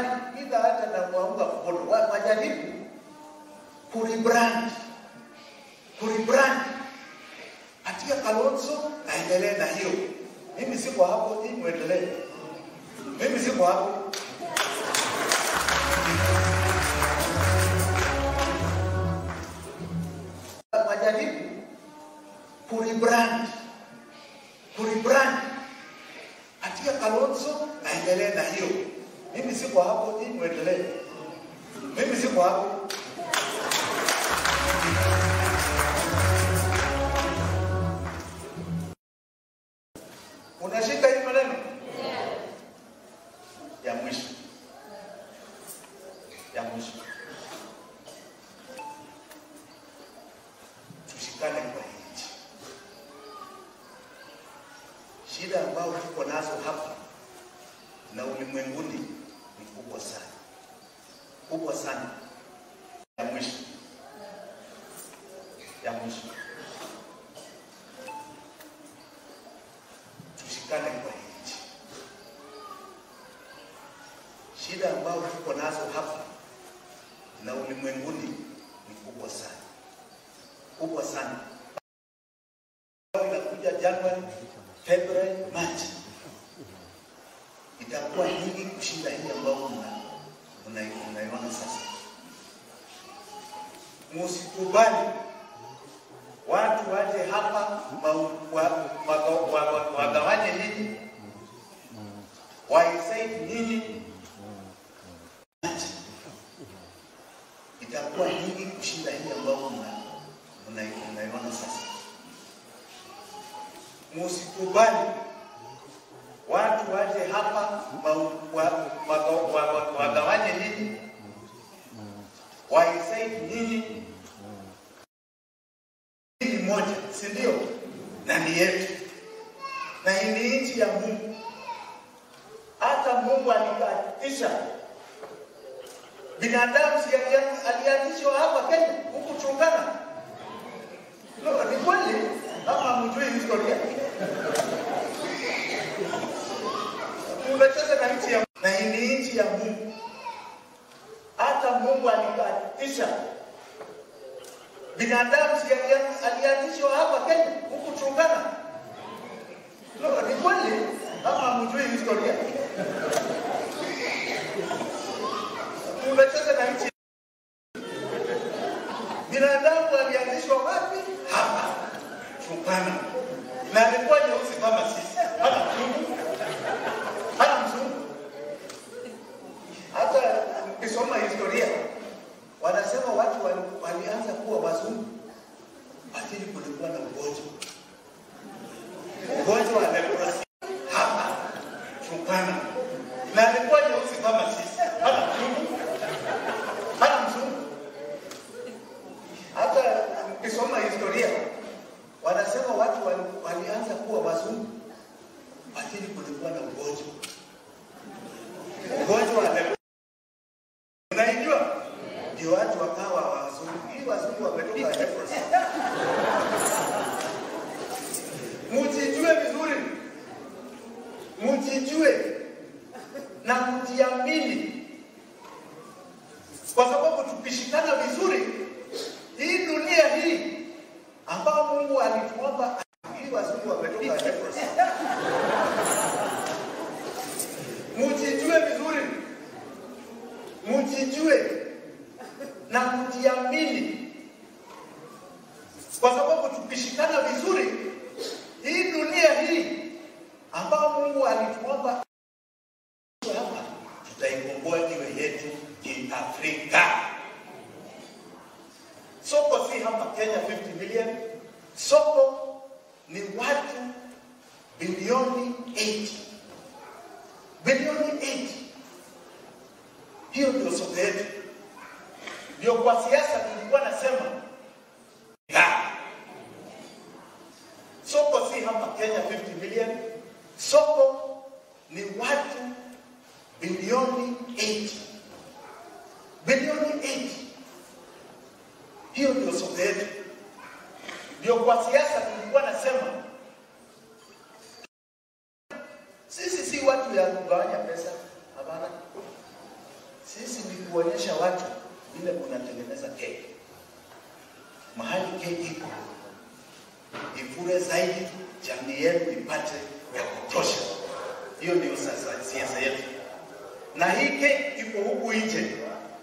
wajaribu ila hata na kuwaunga mkono wa- wajaribu kurebrand kurebrand atia Kalonzo aendelee na hiyo. Mimi siko hapo, ni muendelee. Mimi siko hapo. Wajaribu kurebrand kurebrand atia Kalonzo aendelee na hiyo. Mimi siko hapo, ni muendelee. Mimi siko hapo. Unashika hii maneno ya mwisho ya mwisho, tushikane kwa hii nchi. Shida ambayo tuko nazo hapa na ulimwenguni ni kubwa sana, kubwa sana. Ya mwisho ya mwisho, tushikane kwa hii nchi. Shida ambayo tuko nazo hapa na ulimwenguni ni kubwa sana, kubwa sana. Inakuja Januari, Februari, Machi, itakuwa nyingi kushinda hii ambayo mna- mna- mnaiona sasa. Musikubali watu waje hapa ma- wa- waga- wa- wagawanye nini, waisaidi nini, itakuwa nyingi kushinda hii ambayo mna- mna- mnaiona sasa. Musikubali watu waje hapa ma- wa- waga- wa- wa- wagawanye nini, waisaidi nini hii ni moja, si ndio? Na ni yetu, na hii ni nchi ya Mungu. Hata Mungu alikatisha binadamu, si alia- alianzishwa hapa Kenya, huku Turkana. No, ni kweli kama mjui historia, unacheza na nchi ya na hii ni nchi ya Mungu. Hata Mungu alikatisha binadamu si alia- alianzishwa hapa Kenya, huku Turkana. No, ni kweli kama mjui historia, unacheza na nchi. Binadamu alianzishwa wapi? Hapa Turkana, na alikuwa nyeusi kama sisi, hana mzungu, hana mzungu. Hata ukisoma historia wanasema watu wali- walianza kuwa wazungu, lakini kulikuwa na ugonjwa, ugonjwa wa leprosy hapa Turkana, na alikuwa nyeusi kama sisi, hana mzungu, hana mzungu. Hata ukisoma historia wanasema watu wali- walianza kuwa wazungu, lakini kulikuwa na ugonjwa, ugonjwa wa leprosy. Unaijua? Ndio watu wakawa wazungu. Hii wazungu wametoka leprosy. Mujijue vizuri, mujijue na kujiamini, kwa sababu tukishikana vizuri, hii dunia hii ambayo Mungu alituomba, hii wazungu wametoka leprosy. Mujijue vizuri, mujijue na kujiamini, kwa sababu tukishikana vizuri, hii dunia hii ambayo Mungu alituomba hapa, tutaikomboa iwe yetu kiafrika. Soko si hapa Kenya 50 million, soko ni watu bilioni 80 bilioni 80 hiyo ndio soko yetu. Ndio kwa siasa tulikuwa nasema ya. soko si hapa Kenya 50 million, soko ni watu bilioni 80 bilioni 80 hiyo ndio soko yetu. Ndio kwa siasa tulikuwa nasema sisi si watu ya kugawanya pesa, hapana. kuonyesha watu vile kunatengeneza keki. Mahali keki iko ifure zaidi, jamii yenu ipate ya kutosha. Hiyo ndio sasa siasa yetu, na hii keki iko huku nje.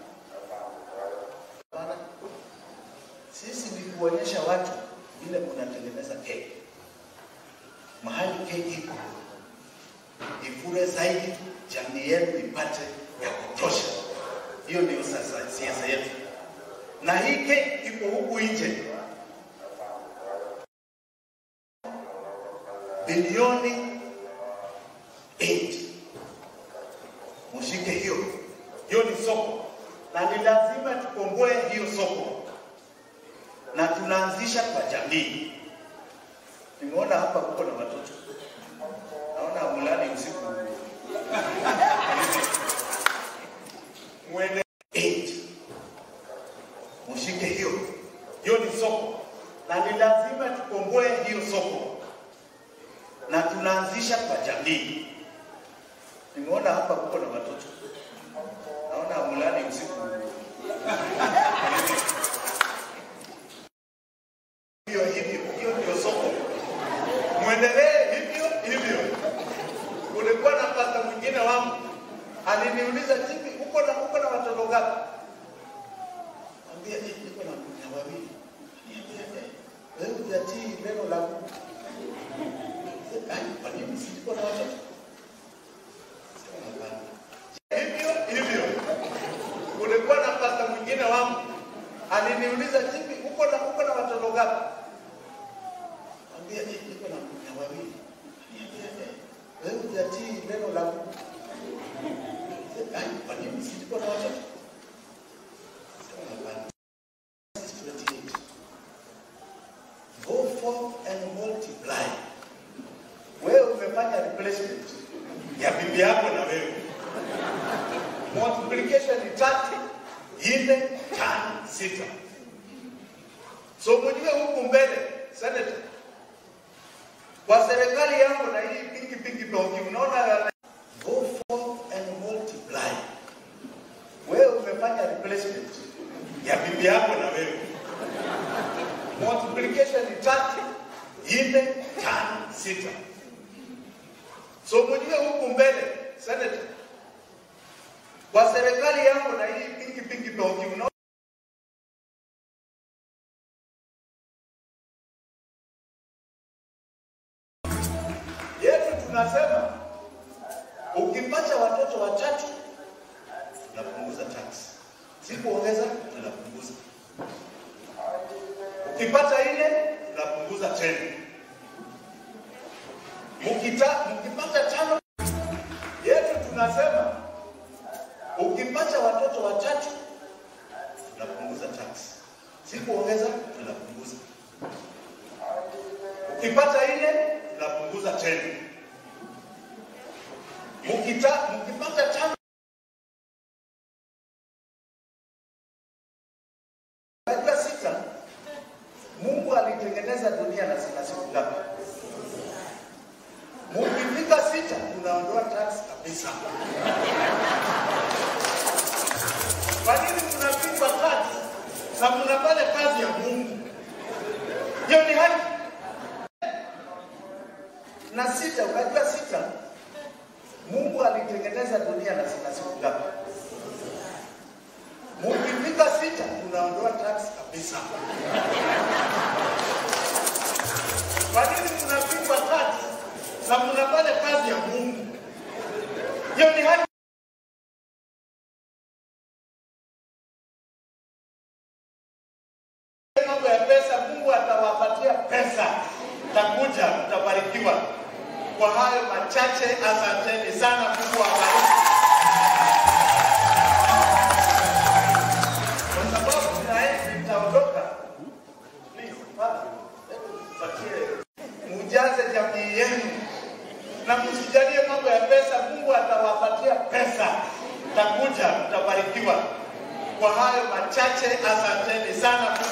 Hapana, sisi ni kuonyesha watu vile kunatengeneza keki. Mahali keki iko ifure zaidi, jamii yenu ipate ya kutosha. Hiyo ndio sasa siasa yetu, na hii keki iko huku nje bilioni 8. Mushike hiyo, hiyo ni soko na ni lazima tukomboe hiyo soko, na tunaanzisha kwa jamii. Nimeona hapa kuko na watoto, naona mulani usiku mwende 8. Mushike hiyo, hiyo ni soko na ni lazima tukomboe hiyo soko na tunaanzisha kwa jamii. Nimeona hapa kuko na watoto, naona mulani usiku hivyo hivyo, hiyo ndio soko. Mwendelee hivyo hivyo. Kulikuwa na pasta mwingine wangu aliniuliza, jipi, uko na uko na watoto ngapi? Ambia niko na na wawili. Niambia, eh, wewe hujatii neno la Mungu. Ai, kwa nini siko na watoto? Sema hapana. Hivyo hivyo. Kulikuwa na pasta mwingine wangu aliniuliza, jipi, uko na uko na watoto ngapi? Ambia eh, niko na na wawili. Niambia, eh, wewe hujatii neno la Mungu. Ai, kwa nini siko na watoto? Sema hapana. 28. Go forth and multiply. Wewe umefanya replacement ya bibi yako na wewe. Multiplication ni tatu, nne, tano, sita. So mjue huku mbele, Senator, kwa serikali yangu na hii pingi pingi donkey, unaona go forth and multiply. Wewe umefanya replacement ya bibi yako na wewe. Multiplication ni tatu, nne, tano, sita. So mjue huku mbele, Senator, kwa serikali yangu na hii pingi pingi donkey, unaona yetu tunasema ukipata watoto watatu tunapunguza tax, si kuongeza, tunapunguza. Ukipata ile tunapunguza tena. Mukita, mkipata tano yetu tunasema ukipata watoto watatu tunapunguza tax, si kuongeza, tunapunguza. Ukipata ile tunapunguza tena. Mukita, mkipata tano Unajua sita, Mungu alitengeneza dunia na zina siku ngapi? Mukifika sita, unaondoa tax kabisa. Kwa nini mnapigwa tax na mnafanya kazi ya Mungu? Hiyo ni haki. Na sita, unajua sita, Mungu alitengeneza dunia na zina siku ngapi? Mukifika sita, unaondoa tax kabisa. Kwa nini mnapigwa tax na mnafanya kazi ya Mungu? Hiyo ni haki. Mambo ya pesa, Mungu atawapatia pesa, takuja, mtabarikiwa. Kwa hayo machache, asanteni sana. Mungu awabariki. Kwa sababu naye nitaondoka. Please, Father, hebu tupatie, mujaze jamii yenu na msijalie mambo ya pesa. Mungu atawapatia pesa, takuja, mtabarikiwa. Kwa hayo machache, asanteni sana.